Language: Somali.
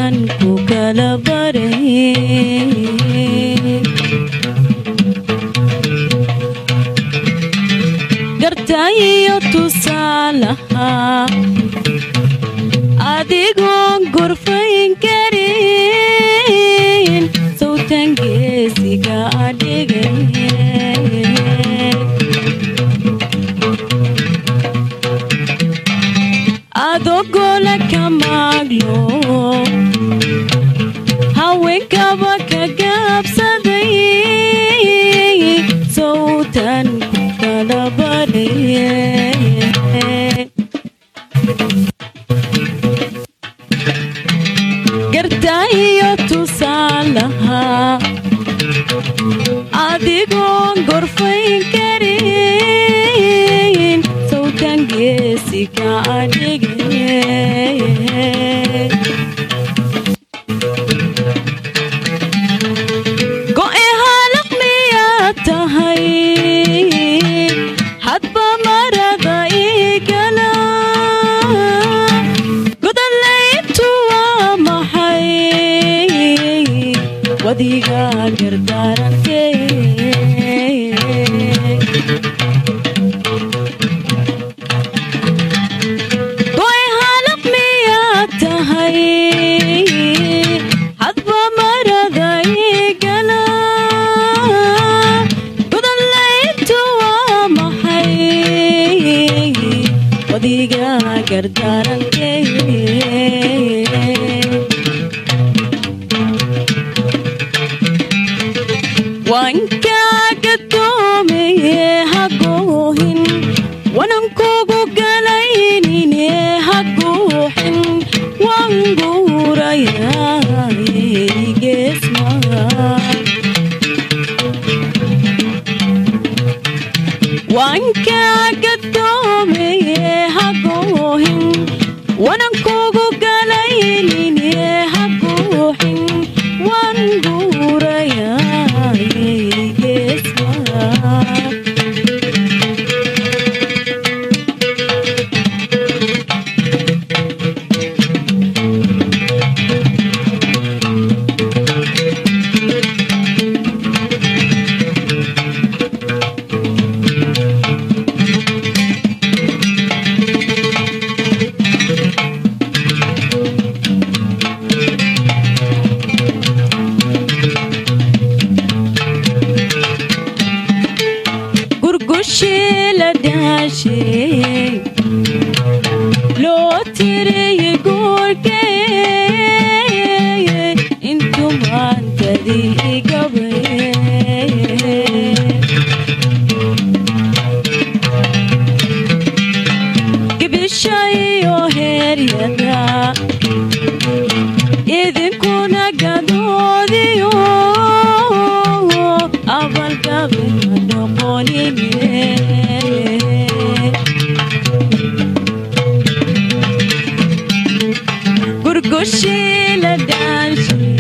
sawtan ku kala baray gartaayo tusaalaha adigoon gorfayn karin sawtan geesiga adhigay adogola ka maaglo haweenkaba ka gaabsaday sawtan ku kala badhay gartaayo tusaalaha adigoon gorfayn karin sawtan geesiga adhigay go'e halaq miyaad tahay hadba marada igala godolayntu waa maxay wadiga gardaarantee go'e halaq miyaad tahay hadba marada igala godolayntu waa maxay wadiga gardaarantee wankaaga doomeye hagoohin wanankugu galaynine haguuxin wanguurayageesmaa wankaaga doomeye hagoohin wanankugu galaynine haguuxin wanguurayageesmaa gurgushii la dhaashay loo tiriyey guurkee intuu maantadii gabaye gibishayo heeryada idinkuna gadoodiyo abalgabema noqonine gurgushii la dhaanshay